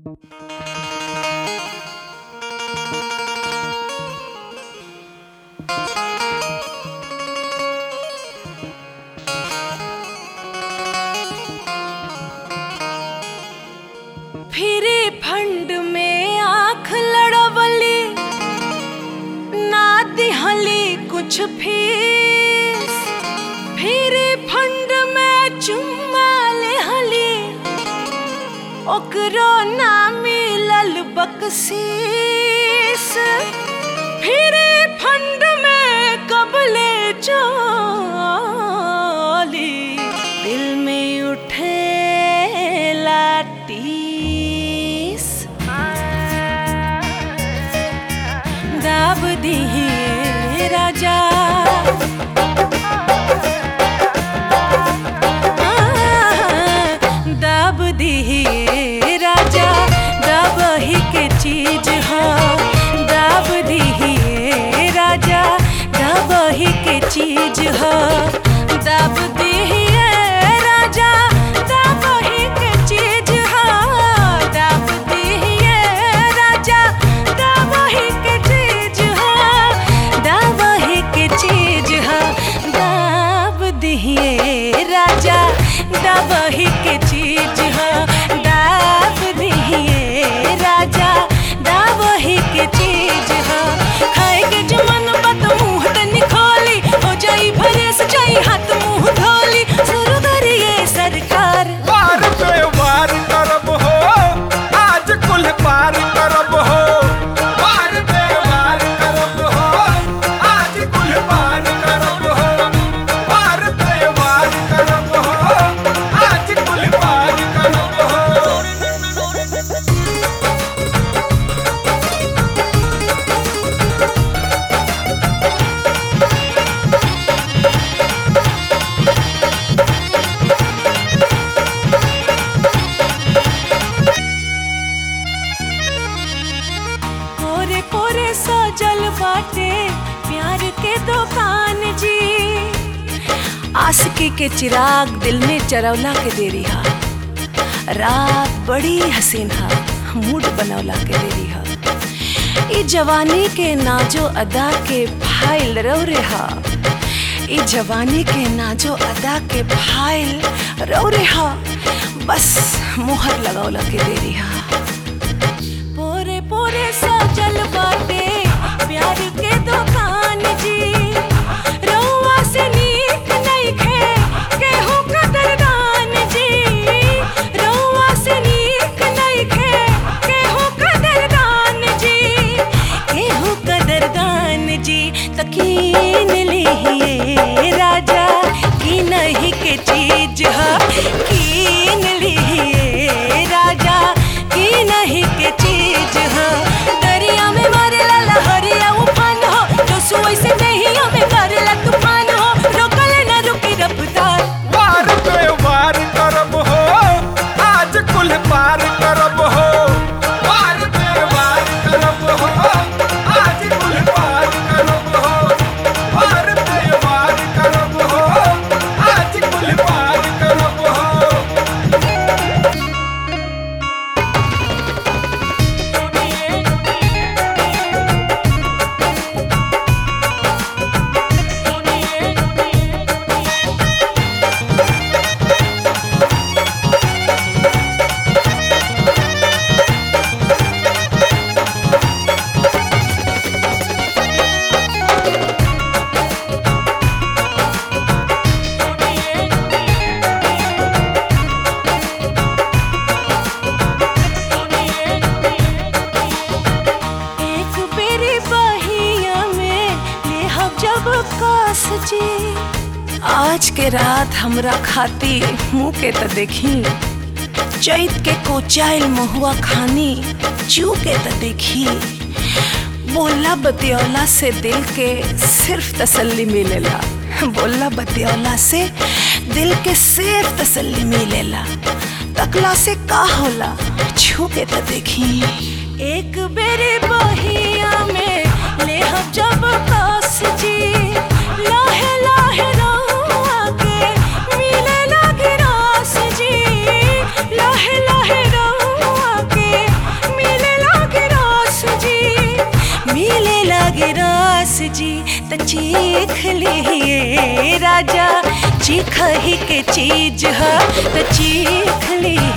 फिरे फंड में आंख लड़वली ना दिहली कुछ फीस फिरे फंड में चुम्मा लेहली ओकरो ना मिलल बकसीस फिरे फंड में कबले चली दिल में उठे लाटीस दाब दिए राजा दाब दिए राजा दाब ही के चीज हो दाब दिए राजा दाब ही के चीज हो दाब दिए राजा दाब ही के चीज हो दाब दिए राजा दाब ही के चीज हो दाब ही के चीज हो दाब दिए राजा दाब ही के चीज हो दाब दिए राजा दाब ही के चीज हो खाए के जमन बात मुंह तनी खोली हो जाई भरे सचाई हाथ मुंह धोली शुरू करिए सरकार वार पे वार करब हो आज कुल पार करब हो वार पे वार करब हो आज कुल पार करब हो वार पे वार करब हो आज कुल पार करब हो कोरे कोरे सजल बाटे प्यार के दुकान जी आशिकी के चिराग दिल में चरौला के देरी हा रात बड़ी हसीन हा मूड बनौला के देरी हा ई जवानी के नाजो अदा के फाइल रो रे हा ई जवानी के नाजो अदा के फाइल रो रे हा बस मोहर लगौला के देरी हा पोरे पोरे सजल बाटे प्यार के दुकान जी रउआ से नीक नइखे केहू कदरदान जी रउआ से नीक नइखे केहू कदरदान जी केहू कदरदान जी तकीन लिहिए राजा की नहीं के चीज है कीन लिहिए राजा की नहीं के चीज हो दरिया में मारेला लहरिया उफान हो जो सुई से नहीं हमें करेला तूफान हो रोकल न रुकी रफ्तार वार पे वार करब हो आज कुल पार करब हो वार पे वार करब हो आज कुल पार करब हो वार पे वार करब हो आज कुल पार करब हो एक बेरी बहिया में ले हम जब कास जी आज के रात हमरा खाती मुंह के त देखी चैत के कोचाइल महुआ खानी चू के त देखी बोला बतियौला से दिल के सिर्फ तसल्ली मिलेला बोला बतियौला से दिल के सिर्फ तसल्ली मिलेला तकला से का होला छू के त देखी एक बेरी बहिया में ले हम जब कास जी लाहे लाहे रउआ के मिले लागे रास जी लाहे लाहे रउआ के जी त चीख लिए राजा चीख ही के चीज है त चीख लिए